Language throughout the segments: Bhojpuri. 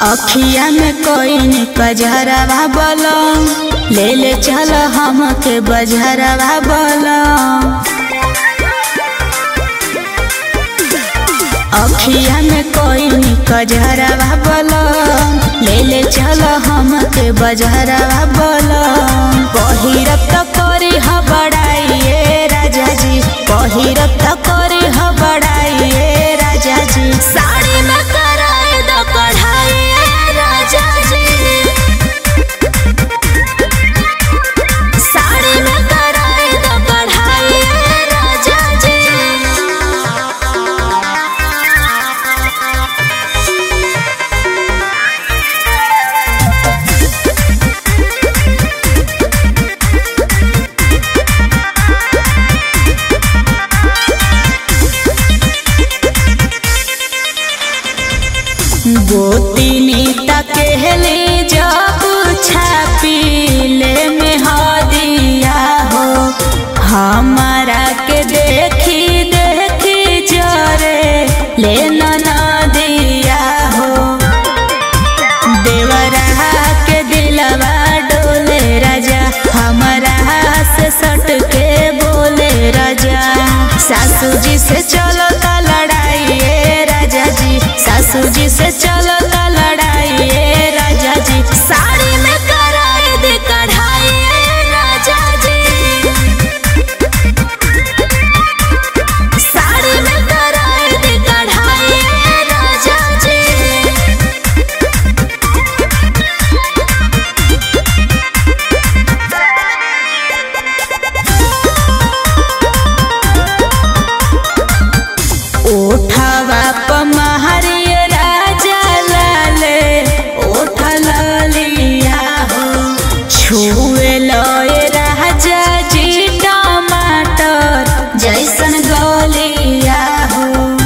अखिया में कोई कजरवा बलम ले ले चल हमके बजरवा बलम अखिया में कोई कजरवा बलम ले ले चल हमके बजरवा बलम पहिरत त करी ह बड़ाइए राजा जी पहिरत त करी ह बड़ाइए राजा जी साड़ी में कराए दो कढ़ाई राजा जी साड़ी में कराए दो कढ़ाई राजा जी गोतिनी तकेले जब छापीले में हदिया हो हमारा के देखी देखी जरे ले दिया हो देवरा के दिलवा डोले राजा हमारा से सट के बोले राजा सासू जी से चलो ता लड़ाई ए राजा जी सासू जी से चलो ता लड़ाई ए राजा जी साड़ी में कराए दे कढ़ाई ए राजा जी साड़ी में कराए दे कढ़ाई ए राजा जी ओठवा पमहरिय राजा लाले ओठ लालिया हो छुए लय राजा जी टमाटर जैसन गलिया हो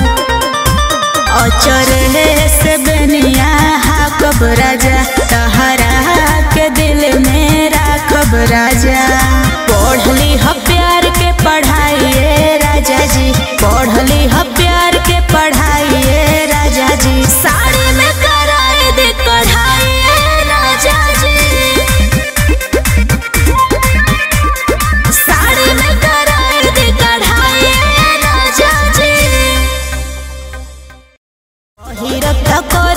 अचरले से बनिया हाकब राजा तहरा के दिल में राखब राजा पढ़ली ह प्यार के पढ़ाइए राजा जी पढ़ली ह प्यार के पढ़ाइए राजा जी साड़ी में कराए दे कढ़ाइए राजा जी साड़ी में कराए दे कढ़ाइए राजा जी पहिरत त